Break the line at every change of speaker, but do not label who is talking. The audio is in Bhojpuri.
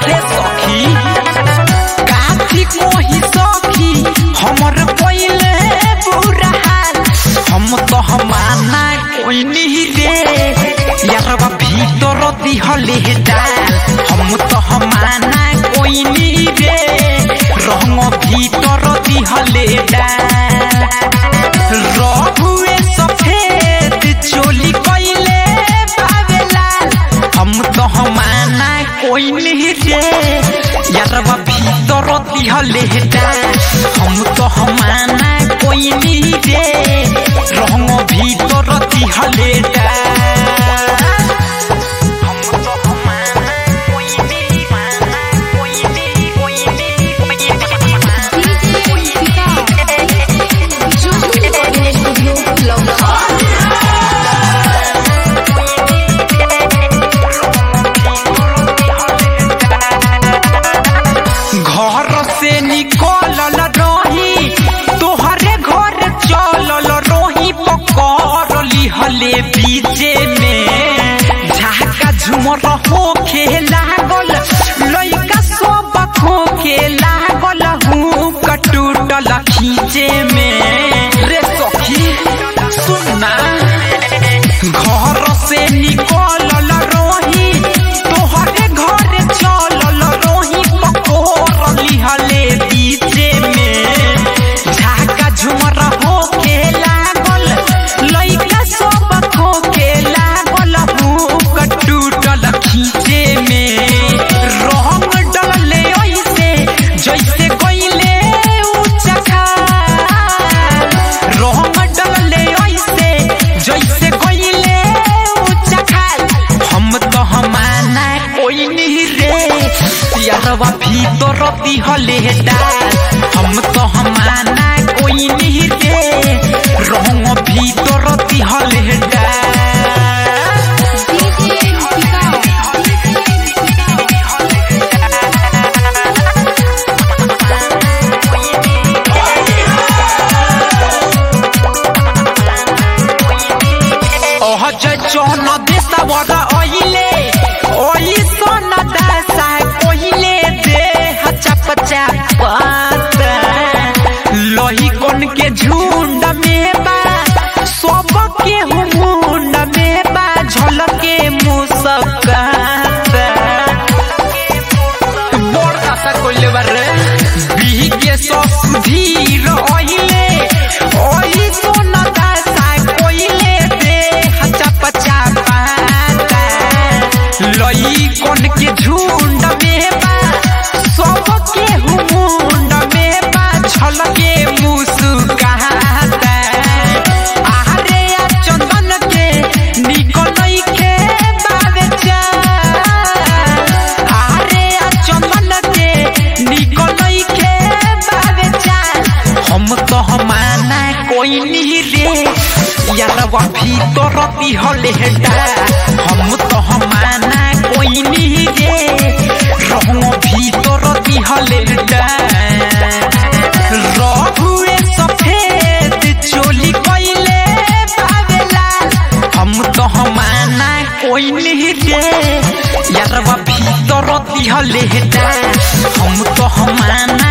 रे सखी काफी कोही सखी हमर पहिले बुरा हाल हम तो हमाना कोई नहीं रे यारवा भीतर दिहले डाल हम तो हमाना कोई नहीं रे रंग भीतर दिहले डाल रघुए सफेद चोली कइले बावे लाल हम तो हमाना कोई नहीं रे यारवा भीतर दिहले डाल हम तो हमाना कोई नहीं रे रंग भीतर दिहले डाल हम तो हमाना कोई नहीं माना कोई नहीं कोई नहीं कोई नहीं
जो स्टूडियो लौका
घर से निकलल रही तोहरे घर चलल रही पकड़ लिहले बीचे में झाका झुमर होखे लागल लइका सब खोखे लागल हूँ कटूटल खींचे में रे सखी सुनना घर से निकलल रही तोहरे घर चलल रही पकोर लिहले बीचे में झाका झुमर होके लागल लइका सब खोके लागल हुक टूटल खींचे में रंग डलले ऐसे जैसे गइले ऊंचा खाल रंग डलले ऐसे जैसे गइले ऊंचा खाल हम तो हमाना कोई नहीं रे यारवा भीतर दिहले डाल हम तो हमाना कोई नहीं रे रंग भीतर दिहले डाल অহজয় চন দেশাবর অইলে ওই সোন দাসা কইলে দে চাপ চাপ লহি কোন के झुंड में बा सब के मुंड में बा झलके मुस्कात বড় আশা করলে বারে বিহিকে সুধীর অইলে ওই সোন দাসা কইলে দে চাপ চাপ লই কোন के झुंड में बा सब के मुंड में बा झलके मुस्कात आरे आ चंदन के निकलई के बावे चाल आरे आ चंदन के निकलई के बावे चाल हम तो हमाना कोई नहीं रे यारवा भीतर दिहले डाल हम तो हमाना कोई नहीं रे रंग भीतर दिहले डाल रघुए सफेद चोली कइले बावे लाल हम तो हमाना कोई नहीं रे यारवा भीतर दिहले डाल हम तो हमाना